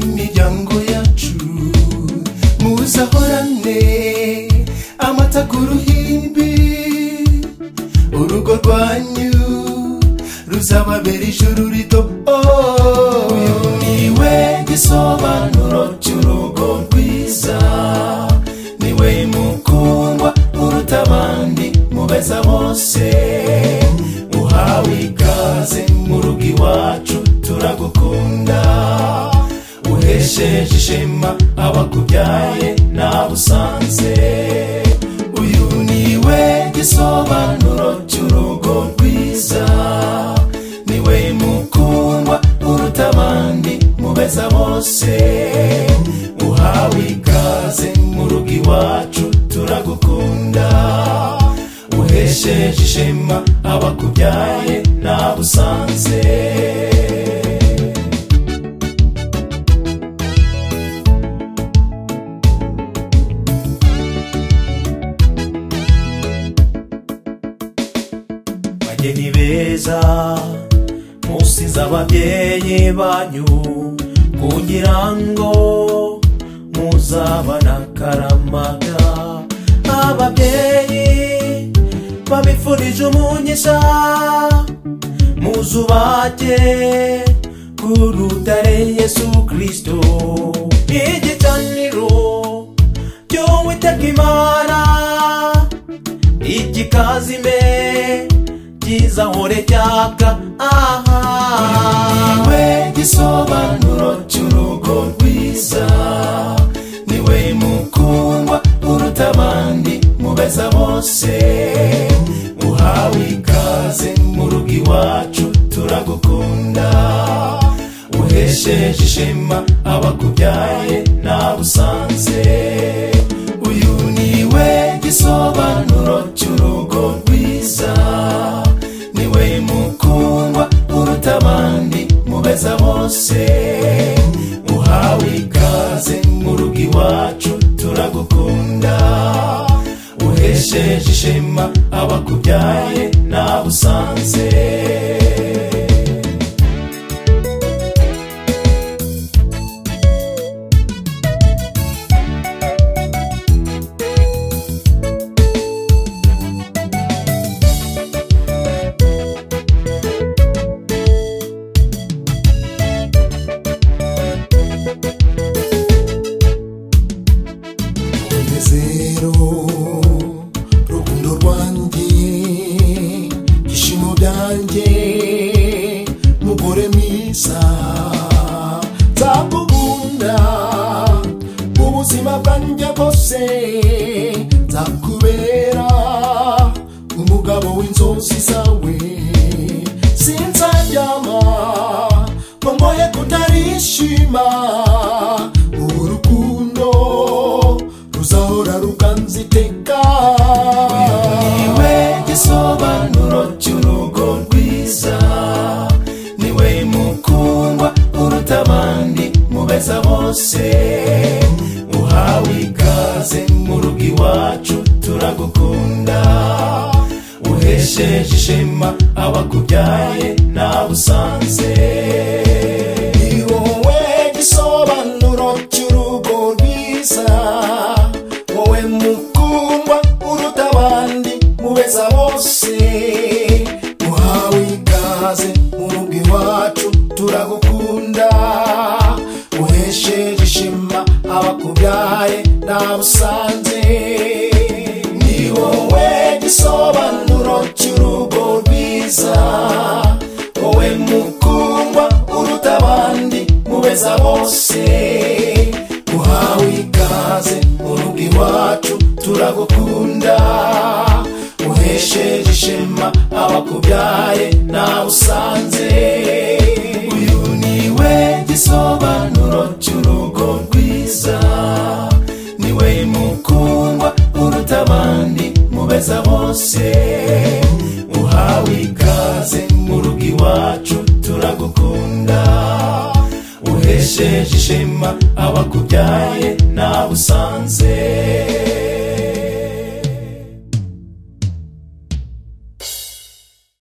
imiryango yacu muzahorane amata ku ruhimbi urugo rwanyu ruzababera ijuru rito Oh, uyu niwe gisobanuro cy'urugo rwiza niwe mukundwa uruta abandi mubeza bose uhawe ikaze mu rugo iwacu turagukunda uhesheje ishema abakubyaye nabusanze uyu niwe gisobanuro cy'urugo rwiza niwe mukundwa uruta abandi mubeza bose uhawe ikaze mu rugo iwacu turagukunda uhesheje ishema abakubyaye nabusanze bageni beza musize ababyeyi banyu kugira ngo muzabana karamaga ababyeyi babifurije umugisha muzubake ku rutare yesu kirisito igicaniro cy'uwiteka imana igikazime kizahore cyaka aha niwe gisobanuro cy'urugo rwiza niwe mukundwa uruta abandi mubeza bose uhawe ikaze mu rugo iwacu turagukunda uhesheje ishema abakubyaye nabusanze uyu niwe gisobanuro cy'urugo rwiza niwe mukundwa uruta abandi mubeza bose uhawe ikaze mu rugo iwacu turagukunda uhesheje ishema abakubyaye nabusanze umunezero rukundo rwanjye ibyishimo byanjye mugore mwiza nzakugunda mu buzima bwanjye bwose nzakubera umugabo w'inzozi zawe sinzaryama ngo mboye kutarishima urukundo ruzahora rukanziteka niwe gisobanuro cy'urugo rwiza niwe mukundwa uruta abandi mubeza bose uhawe ikaze mu rugo iwacu turagukunda uhesheje ishema abakubyaye nabusanze ni wowe gisobanuro cy'urugo rwiza wowe mukundwa uruta abandi mubeza bose uhawe ikaze mu rugo iwacu turagukunda uhesheje ishema abakubyaye nabusanze ni wowe gisobanuro cy'urugo rwiza wowe mukundwa uruta abandi mubeza bose uhawe ikaze mu rugo iwacu turagukunda uhesheje ishema abakubyaye nawe usanze uyu niwe gisobanuro cy'urugo rwiza niwe mukundwa uruta abandi mubeza bose uhawe ikaze mu rugo iwacu turagukunda uhesheje ishema abakubyaye nawe usanze